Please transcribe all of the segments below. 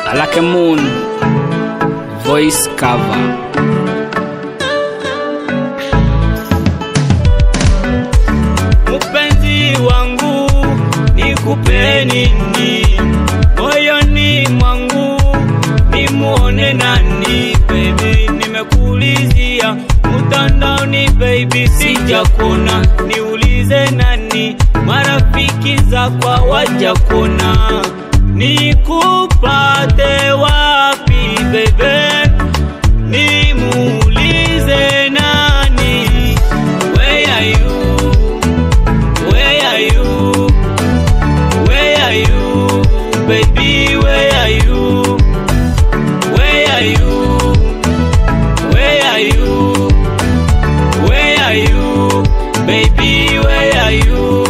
like a moon voice cover Mpenzi wangu nikupe nini moyoni mwangu nimuone nani baby, nimekuulizia mtandaoni baby, sijakona niulize nani, marafiki zako hawajakona nikupate wapi baby, nimuulize nani, where are you Where are you? Where are you? Baby, where are you? Where are you? Where are you? Where are you? Baby, where are you?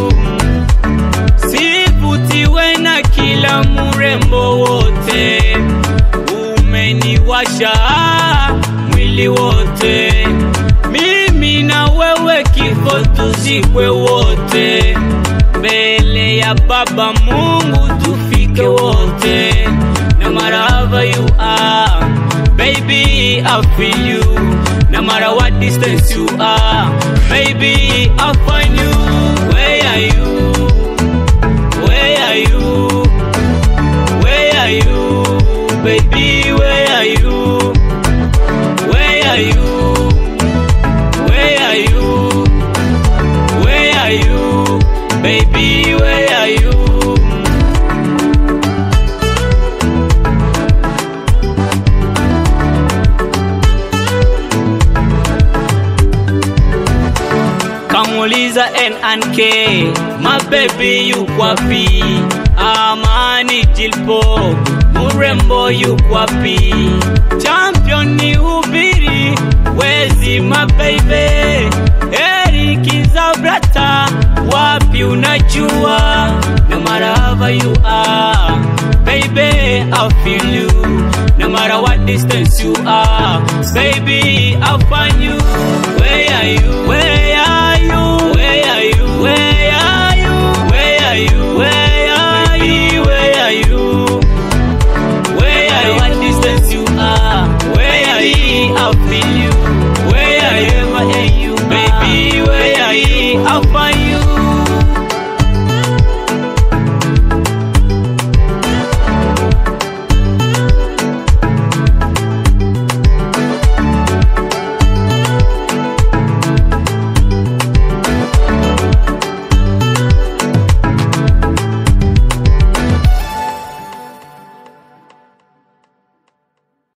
Sivutiwe na kila murembo wote, umeniwasha mwili wote, mimi na wewe kifo tuzikwe wote, mbele ya Baba Mungu tufike wote, no matter how you are, baby I feel you, no matter what distance you are, baby I find you, where are you? Where are you? Where are you? Baby, where are you? Where are you? Where are you? Where are you? Baby, where are you? kamuliza NNK my baby yuko wapi? Amani Jilpo murembo yuko wapi? Champion ni ubiri wezi my baby Eric Zabrata wapi unajua no matter how you are baby I feel you no matter what distance you are baby I'll find you where are you where